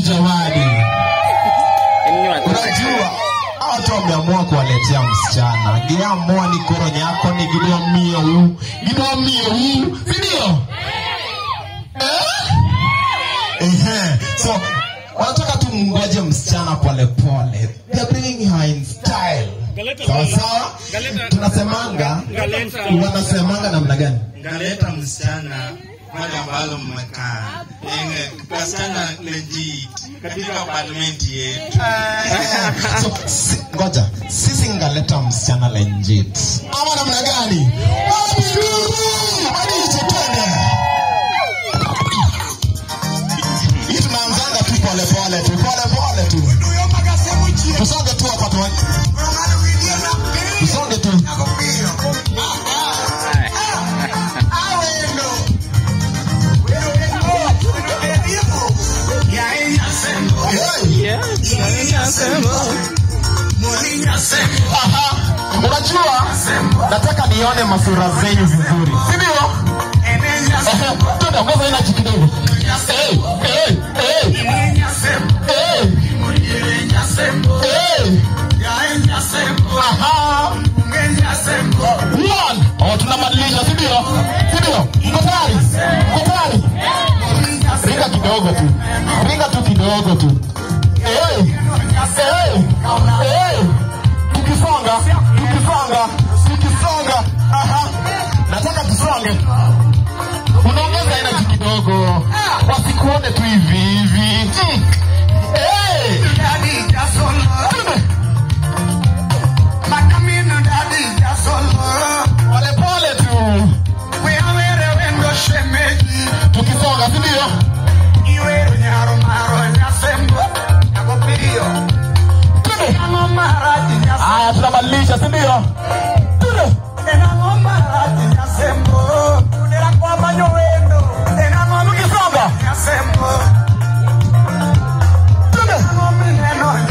jamani. Unajua hawa watu wameamua kuwaletea msichana giamua ni koro nyako ni gidwa mio huu gidwa mio huu sindio? Eh? Ehe. So wanataka tu mngoje msichana polepole. They are bringing her in style. Sawa sawa? Tunasemanga wanasemanga namna gani? ngaleta msichana pale ambalo mmekaa Enge, wasichana legit katika parliament yetu so, si, ngoja sisi ngaleta msichana legit ama namna gani Wabiru! Hadi tutende. hii tunaanzanga tu polepole tu polepole tu tusonge tu hapa tu tusonge tu Hey! Aha. unajua nataka nione masura zenyu vizuri sindio twende ongeza inaji kidogo hey, hey, hey. Hey. Hey. Aha. One. Oh, tunabadilisha sindio sindio mko tayari mko tayari ringa kidogo tu ringa tu kidogo tu hey. Hey. Hey. tukisonga tukisonga tukisonga Aha. nataka tusonge unaongeza energy kidogo wasikuone tu hivi hivi Mm. Hey. Twende. polepole tu tukisonga sindio Twende. haya tunabadilisha sindio Twende. tukisonga Twende.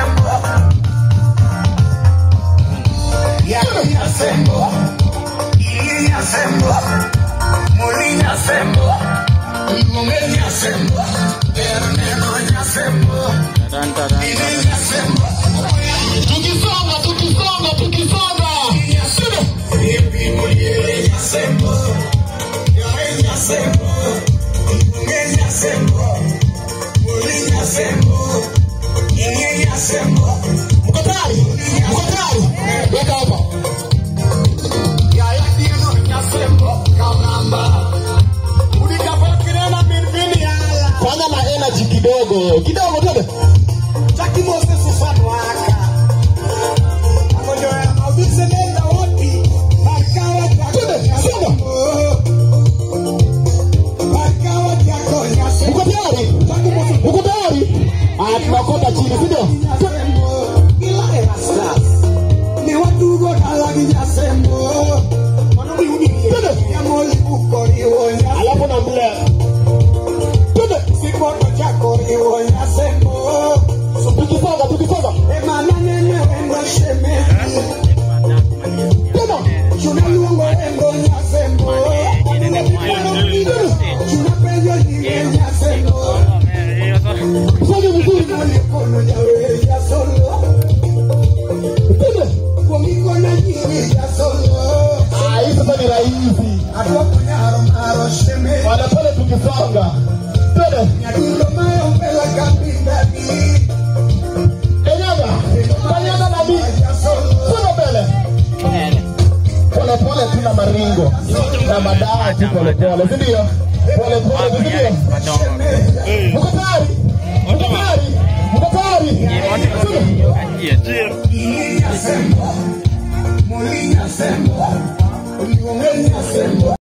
tukisonga tukisonga tukisonga Twende. mko tayari mko tayari weka hapa fanya na energy kidogo kidogo twende twende songa mko tayari mko tayari ah tunakota chini sindio alafu na mbele twende tukisonga tukisonga twende fanya vizuri twende ah hii sasa ni rahisi polepole tukisonga twende Kanyaga, kanyaga na mimi. Songa mbele. Polepole tu na maringo na madawa tu polepole, si ndio? Polepole, si ndio? Mko tayari? Mko tayari? Mko tayari? Twende.